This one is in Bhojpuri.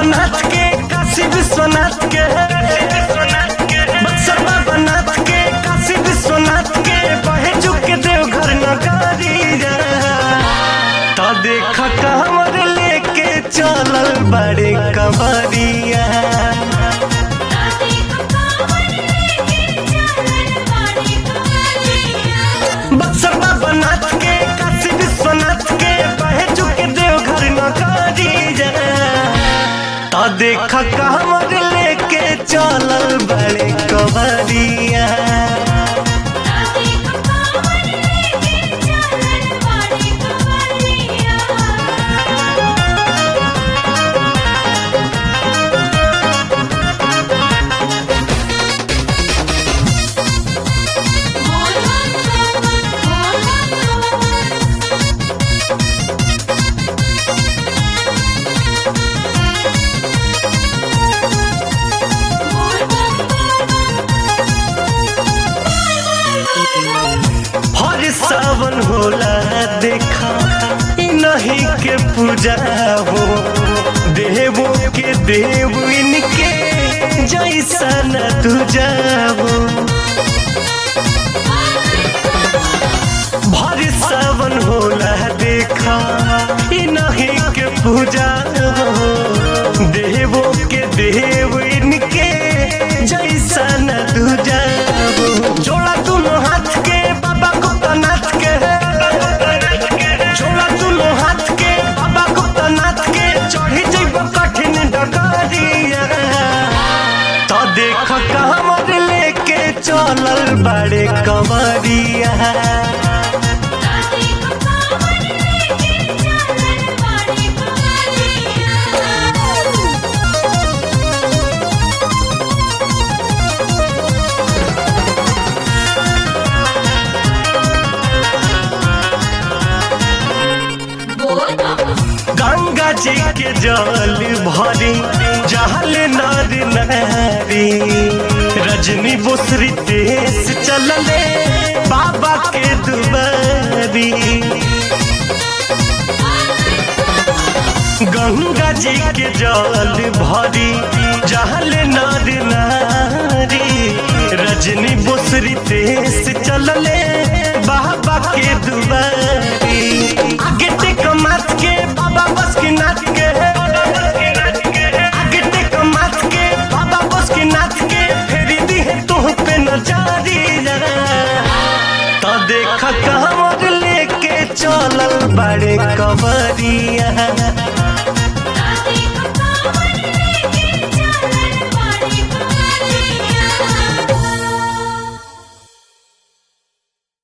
बाबा के काशी विश्वनाथ के बक्सर बाबा नाथ के काशी विश्वनाथ के बहे के देवघर नगरिया तो देख कमर लेके चलल बड़े कबरिया बक्सर बाबा नाथ के काशी विश्वनाथ के बहे के देवघर नगरिया तो देख कमर लेके चलल बड़े कबरिया हर सावन होला देखा इ नहीं के पूजा हो देवो के देव इनके जैसा न तू जाओ भर सावन होला देखा इ नहीं के पूजा हो देवो के देव इनके जैसा न तू जाओ जोड़ा दोनों हाथ के बाबा गुप्तनाथ के जोड़ा दोनों हाथ के बाबा गुप्तनाथ के चढ़ी जैब कठिन डगरिया तो देख कमर लेके चलल बड़े कमरिया गंगा जी के जल भरी जहल नर नारी रजनी बुसरी देश चलले बाबा के दुबारी गंगा जी के जल भरी जहल नर नारी रजनी बुसरी देश चलले बाबा के दुबारी आगे टेक माथ के बाबा बस के नाथ के आगे टेक माथ के बाबा बस के नाथ के फेरी दी है तुह पे नजारी तो देख कमर लेके चलल बड़े कबरिया